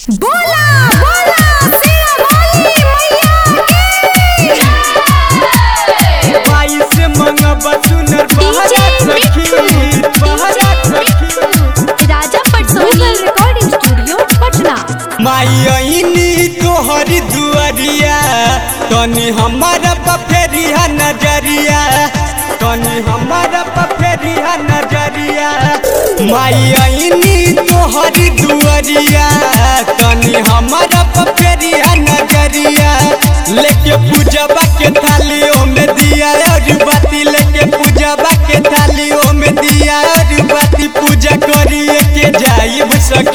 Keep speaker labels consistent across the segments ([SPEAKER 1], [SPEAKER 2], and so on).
[SPEAKER 1] बोला बोला शेरा वाली मैया की
[SPEAKER 2] माई से मंगबा सुनर बहरा सखी बहरा सखी
[SPEAKER 1] राजा पटसोनी रिकॉर्डिंग स्टूडियो पटना
[SPEAKER 2] माई अइनी तोहर दुआरिया तनी हमारा पफेरिया नजरिया तनी हमारा पफेरिया नजरिया माई अइनी तोहर दुआरिया तनी हमारा पफेरिया नजरिया लेके पूजबा के थालियों में दिया और बाती लेके पूजबा के थालियों में दिया और बाती पूजा करिए के जाइब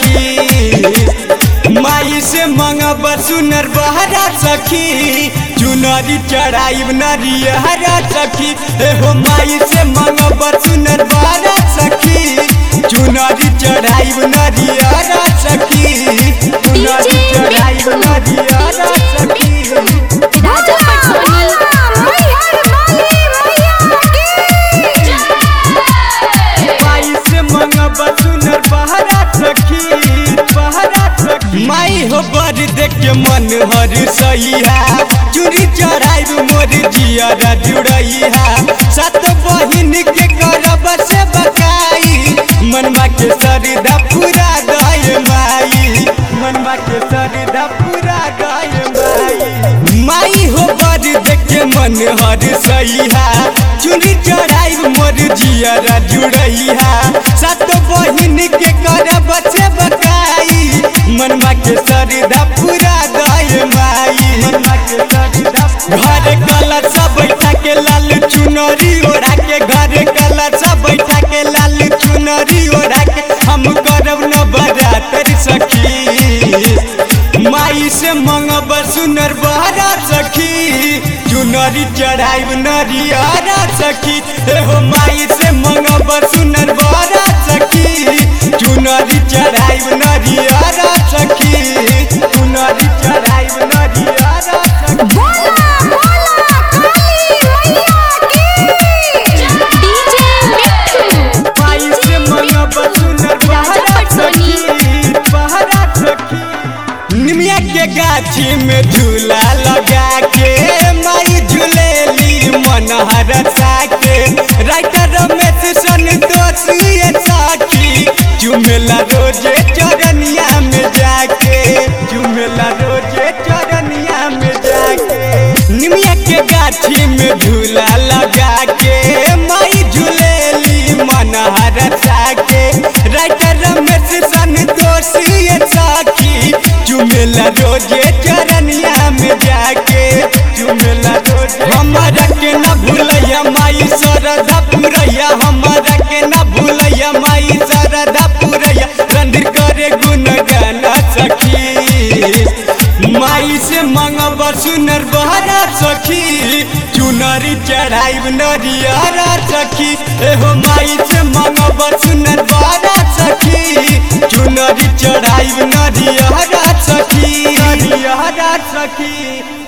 [SPEAKER 2] सखी माई से मंगब सुनर बहरा सखी चुनरी चढ़ाइब नरियहरा सखी एहो माई से मंगब सुनर बहरा सखी चुनरी चढ़ाइब नरियहरा सखी चुनरी चढ़ाइब नरियहरा सखी
[SPEAKER 1] राजा पटसोनी
[SPEAKER 2] माई से मंगब सुनर बहरा सखी बहरा सखी माई हो बड़ देख के मन हर सैया चूड़ी चढ़ाई मोर जियरा जुड़ैया सात बहिन के करब से बकाई मनवा के सरदा पूरा गए माई मनवा के सरदा पूरा गए माई माई हो बड़ देख के मन हर सैया चूड़ी चढ़ाई मोर जियरा जुड़ैया सात बहिन के करब से बकाई मनवा के सरदा पूरा गए माई मनवा के सरदा घर कलर सब बैठा के लाल चुनरी ओढ़ा के घर कलर सब बैठा के लाल चुनरी ओढ़ा के हम करब न बरातर सखी माई से मंगब सुनर बहरा सखी चुनरी चढ़ाइब नरियारा सखी एहो माई से मंगब सुनर बहरा सखी चुनरी चढ़ाइब नरियारा सखी चुनरी चढ़ाइब नरियारा सखी
[SPEAKER 1] बोला बोला काली मैया की डीजे मिठू
[SPEAKER 2] माई से मंगब सुनर
[SPEAKER 1] राजा
[SPEAKER 2] बहरा
[SPEAKER 1] पटसोनी।
[SPEAKER 2] सखी बहरा सखी निमिया के गाछी में झूला लगा के माई झूलेली मन हरसा के राइटर रमेश संतोष ये साखी चुमेला रोजे चरनिया में जाके चुमेला रोजे चरनिया में जाके निमिया के गाछी में झूला लगा के माई झूलेली मन हरसा के राइटर रमेश संतोष ये साखी चुमेला रोजे चरनिया में जाके चुमेला रोजे हमारा के न भूलैया माई सरदा पुरैया हमारा के न भूलैया माई सरदा पुरैया रणधीर करे गुण गाना सखी माई से मंगब सुनर बहरा सखी चुनरी चढ़ाइब नरियारा सखी एहो माई से मंगब सुनर बहरा सखी चुनरी चढ़ाइब नरियारा सखी नरियारा सखी